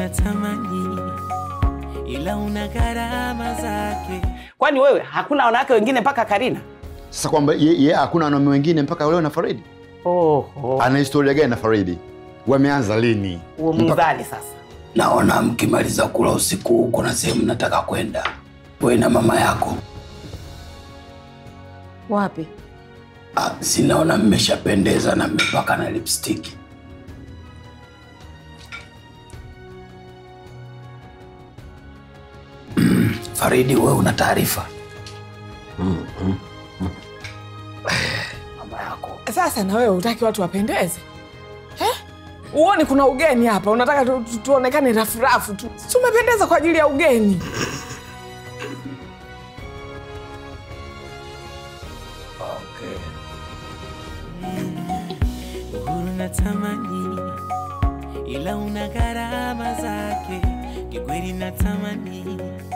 natamani, ila una gharama zake. Kwani wewe hakuna wanawake wengine mpaka Karina? Sasa kwamba ye, ye hakuna wanaume wengine mpaka leo na Faridi? Oh, oh. Ana historia gani na Faridi? Wameanza lini? Huo mzali sasa. Naona mkimaliza kula usiku huu kuna sehemu nataka kwenda, wewe na mama yako. Wapi? Ah, sinaona mmeshapendeza na mmepaka na lipstick. Mm, Faridi, wewe una taarifa? Mama yako Sasa na wewe utaki watu wapendeze eh? Uoni kuna ugeni hapa, unataka tu, tu, tuonekane rafurafu tu. Si umependeza kwa ajili ya ugeni. Uhuru natamani, ila una gharama zake. Kikweli natamani,